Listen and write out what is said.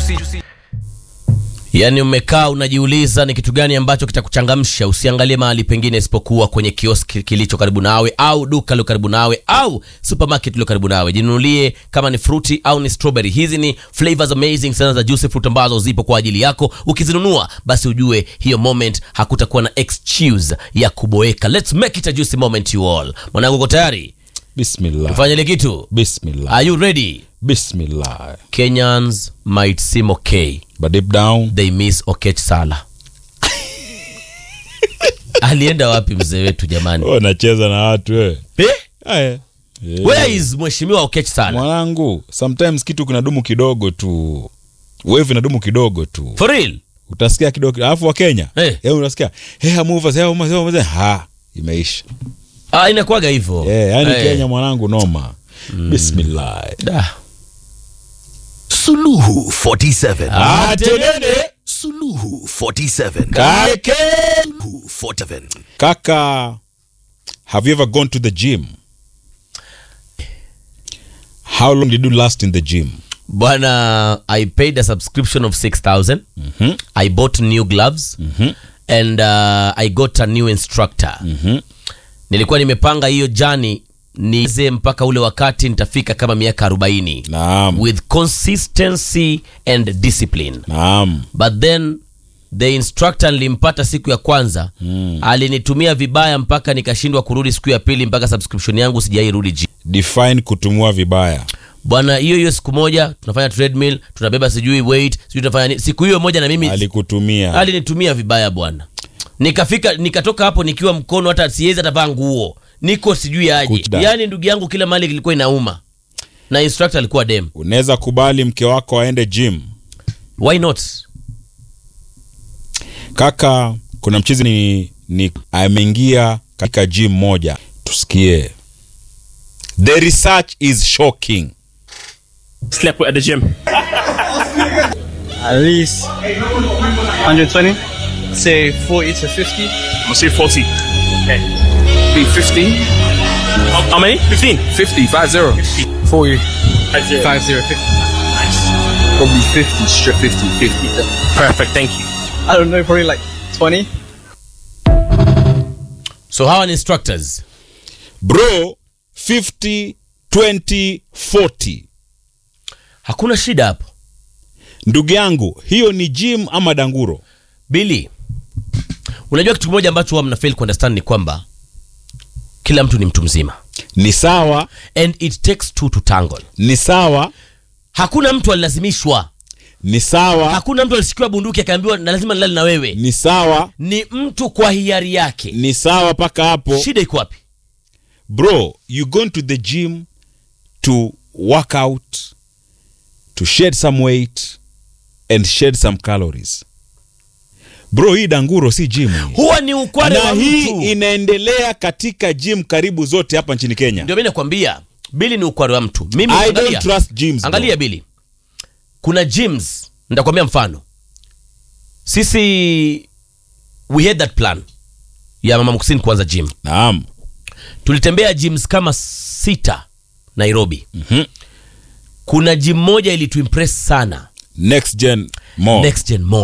Yaani umekaa unajiuliza ni kitu gani ambacho kitakuchangamsha. Usiangalie mahali pengine isipokuwa kwenye kioski kilicho karibu nawe au duka lilo karibu nawe au supermarket lilo karibu nawe. Jinunulie kama ni fruity au ni strawberry. Hizi ni flavors amazing sana za juicy fruit ambazo zipo kwa ajili yako. Ukizinunua basi ujue hiyo moment hakutakuwa na excuse ya kuboeka. Let's make it a juicy moment you all. Mwanangu uko tayari? Bismillah. Fanya ile kitu. Bismillah. Are you ready? Bismillah. Kenyans might seem okay. But deep down, they miss Okech Sala. Alienda wapi mzee wetu jamani? wewe unacheza na watu wewe. Eh? Aya. Eh. Where is mheshimiwa Okech Sala? Mwanangu, sometimes kitu kinadumu kidogo tu. Wave inadumu kidogo tu. For real? Utasikia kidogo alafu wa Kenya. Eh. Eh, unasikia, "Hey, move us, hey, move us, hey, move us." Ha, imeisha. Ah, inakuwaga hivyo. Eh, yani Eh. Kenya mwanangu noma. Bismillah. Da. Suluhu 47. Atenene Suluhu 47. kake. Suluhu 47. Kaka, have you ever gone to the gym? How long did you last in the gym? Bwana, I paid a subscription of 6000. I bought new gloves and uh, I got a new instructor. Nilikuwa nimepanga hiyo jani nize mpaka ule wakati nitafika kama miaka 40 Naam. with consistency and discipline. Naam. but then the instructor nilimpata siku ya kwanza alinitumia vibaya mpaka nikashindwa kurudi siku ya pili mpaka subscription yangu sijairudi ji Define kutumua vibaya. bwana hiyo hiyo siku moja tunafanya treadmill tunabeba sijui weight sijui tunafanya nini siku hiyo moja na mimi Alikutumia. alinitumia vibaya bwana nikafika nikatoka hapo nikiwa mkono hata siwezi hata vaa nguo niko sijui aje Kuchda. yaani ndugu yangu kila mali kilikuwa inauma na instructor alikuwa dem Unaweza kubali mke wako aende gym. why not Kaka, kuna mchizi ni, ni ameingia katika gym moja. Tusikie. The research is shocking. Slept at the gym. At least 120. Say 40 to 50. I'm gonna say 40. Okay. Be 15. How, how many? 15. 50, 5 0. 40. 50. 50, 50. Probably 50, straight 50, 50. Perfect, thank you. I don't know, probably like 20. so hawa ni instructors Bro, 50, 20, 40. hakuna shida hapo Ndugu yangu, hiyo ni gym ama danguro? Billy, unajua kitu kimoja ambacho huwa mnafail kuunderstand ni kwamba kila mtu ni mtu mzima Ni sawa, and it takes two to tangle. ni sawa, Hakuna mtu alilazimishwa, ni sawa, hakuna mtu alishikiwa bunduki akaambiwa na lazima nilale na wewe. ni sawa, Ni mtu kwa hiari yake. ni sawa mpaka hapo. Shida iko wapi? Bro, you going to the gym to work out, to shed some weight and shed some calories. Bro, hii danguro si gym. hii. Huwa ni ukware Na wa hii mtu. inaendelea katika gym karibu zote hapa nchini Kenya. Ndio mimi nakwambia, Billy ni ukware wa mtu. Mimi I angalia, don't trust gyms. bro. angalia Billy, kuna gyms, nitakwambia mfano. Sisi we had that plan ya mama Mkusini kuanza gym. Naam. tulitembea gyms kama sita nairobi Mhm. kuna gym moja ilituimpress sana Next gen more. next gen mall